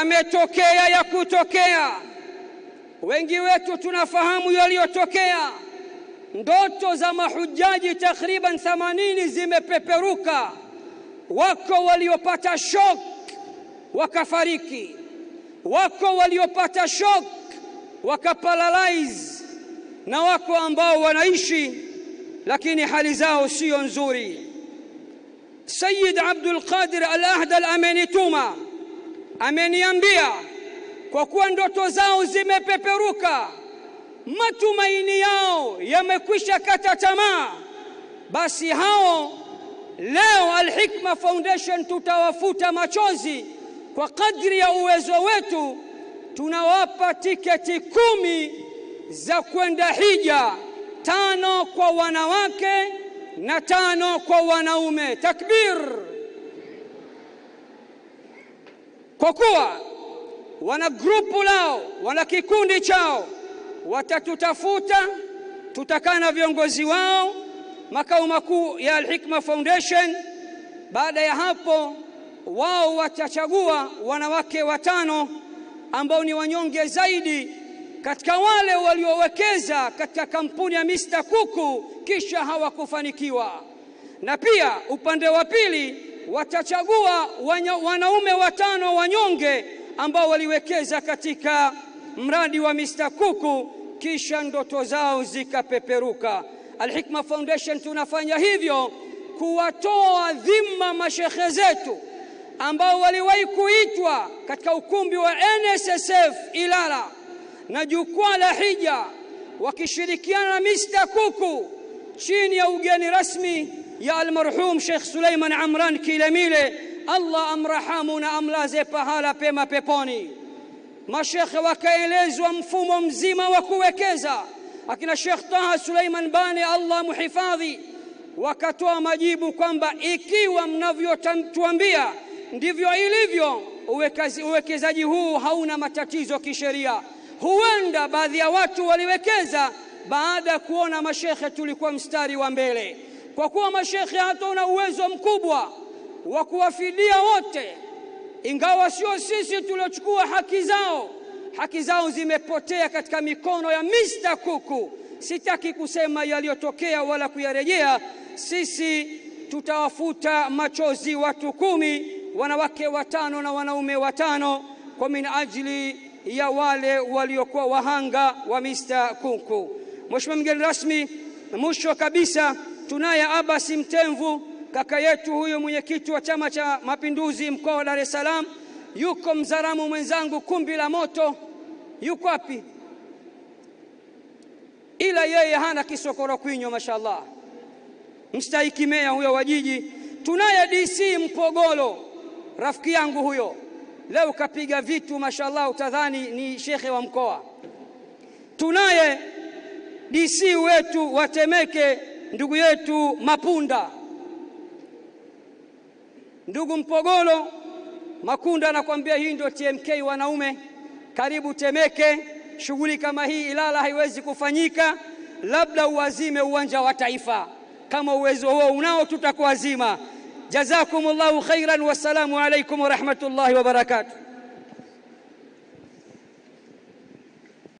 yametokea ya kutokea. Wengi wetu tunafahamu yaliyotokea. Ndoto za mahujaji takriban 80 zimepeperuka. Wako waliopata shock wakafariki, wako waliopata shock wakaparalyze, na wako ambao wanaishi lakini hali zao sio nzuri. Sayyid Abdul Qadir Al-Ahdal amenituma, ameniambia kwa kuwa ndoto zao zimepeperuka, matumaini yao yamekwisha kata tamaa, basi hao leo Al-Hikma Foundation tutawafuta machozi kwa kadri ya uwezo wetu, tunawapa tiketi kumi za kwenda hija, tano kwa wanawake na tano kwa wanaume. Takbir! Kwa kuwa wana grupu lao, wana kikundi chao, watatutafuta, tutakaa na viongozi wao makao makuu ya Al-Hikma Foundation. Baada ya hapo, wao watachagua wanawake watano ambao ni wanyonge zaidi katika wale waliowekeza katika kampuni ya Mr. Kuku kisha hawakufanikiwa, na pia upande wa pili watachagua wanya, wanaume watano wanyonge ambao waliwekeza katika mradi wa Mr. Kuku kisha ndoto zao zikapeperuka. Al-Hikma Foundation tunafanya hivyo kuwatoa dhima mashekhe zetu ambao waliwahi kuitwa katika ukumbi wa NSSF Ilala na jukwaa la hija wakishirikiana na Mr. Kuku chini ya ugeni rasmi ya almarhum Sheikh Suleiman Amran Kilemile, Allah amrahamu na amlaze pahala pema peponi. Mashekhe wakaelezwa mfumo mzima wa kuwekeza, akina Sheikh Taha Suleiman Bani, Allah muhifadhi, wakatoa majibu kwamba ikiwa mnavyotuambia ndivyo ilivyo, uwekezaji huu hauna matatizo kisheria. Huenda baadhi ya watu waliwekeza baada ya kuona mashekhe tulikuwa mstari wa mbele. Kwa kuwa mashekhe hatuna uwezo mkubwa wa kuwafidia wote, ingawa sio sisi tuliochukua haki zao, haki zao zimepotea katika mikono ya Mr. Kuku. Sitaki kusema yaliyotokea wala kuyarejea. Sisi tutawafuta machozi watu kumi, wanawake watano na wanaume watano, kwa min ajili ya wale waliokuwa wahanga wa Mr. Kuku. Mheshimiwa mgeni rasmi, mwisho kabisa tunaye Abasi Mtemvu, kaka yetu huyo, mwenyekiti wa Chama cha Mapinduzi mkoa wa Dar es Salaam. Yuko Mzaramu mwenzangu, kumbi la moto, yuko wapi? Ila yeye hana kisokoro kwinyo, mashallah, mstahiki meya huyo wa jiji. Tunaye DC Mpogolo, rafiki yangu huyo, leo kapiga vitu mashallah, utadhani ni shekhe wa mkoa. Tunaye DC wetu wa Temeke, ndugu yetu Mapunda. Ndugu Mpogolo Makunda, anakuambia hii ndio TMK wanaume. Karibu Temeke. Shughuli kama hii Ilala haiwezi kufanyika, labda uwazime uwanja wa Taifa. Kama uwezo huo unao, tutakuwazima. Jazakumullahu khairan, wassalamu alaikum warahmatullahi wabarakatuh.